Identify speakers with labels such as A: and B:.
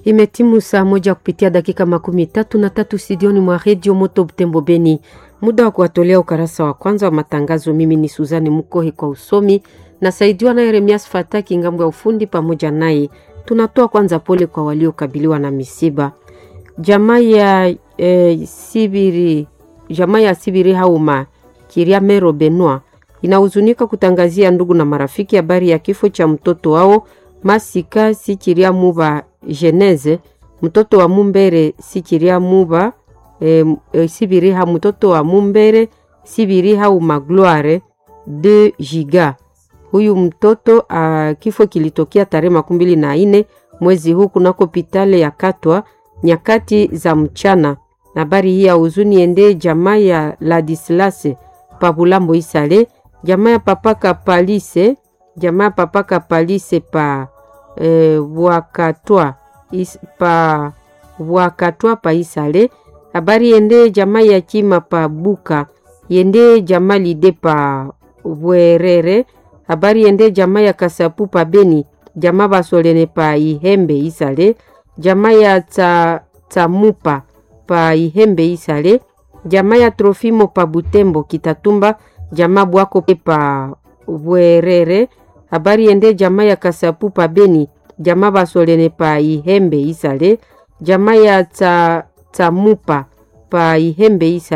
A: Imetimu saa moja kupitia dakika makumi tatu na tatu studioni mwa redio Moto Butembo Beni, muda wa kuwatolea ukarasa wa kwanza wa matangazo. Mimi ni Suzani Mukohi kwa usomi nasaidiwa na Yeremias Fataki ngambo ya ufundi pamoja naye. Tunatoa kwanza pole kwa waliokabiliwa na misiba. Jamaa ya eh, Sibiri, jamaa ya Sibiri Hauma Kiriamero Benua inahuzunika kutangazia ndugu na marafiki habari ya kifo cha mtoto wao Masika Sikiria Muba Geneze, mtoto wa Mumbere Sikiria Muba e, e, Sibiriha, mtoto wa Mumbere Sibiriha Umagloire de Giga. Huyu mtoto a, kifo kilitokea tarehe makumi mbili na nne mwezi huu kunako hospitali ya Katwa nyakati za mchana. Habari hii ya huzuni ende jamaa ya Ladislase Pabulambo Isale, jamaa ya Papaka Palise, jamaa ya Papaka Palise pa e, wakatwa is, pa wakatwa pa Isale. Habari ende jamaa ya Chima pa Buka, yende jamaa lide pa Bwerere. Habari ende jamaa ya Kasapu pa Beni, jamaa basolene pa Ihembe Isale, jamaa ya ta, Tamupa pa Ihembe Isale, jamaa ya Trofimo pa Butembo Kitatumba, jamaa Bwako pa Bwerere. Habari ende jamaa ya Kasapu pa Beni, jamaa basolene pa Ihembe Isale, jamaa ya ta, Tamupa pa Ihembe Isale.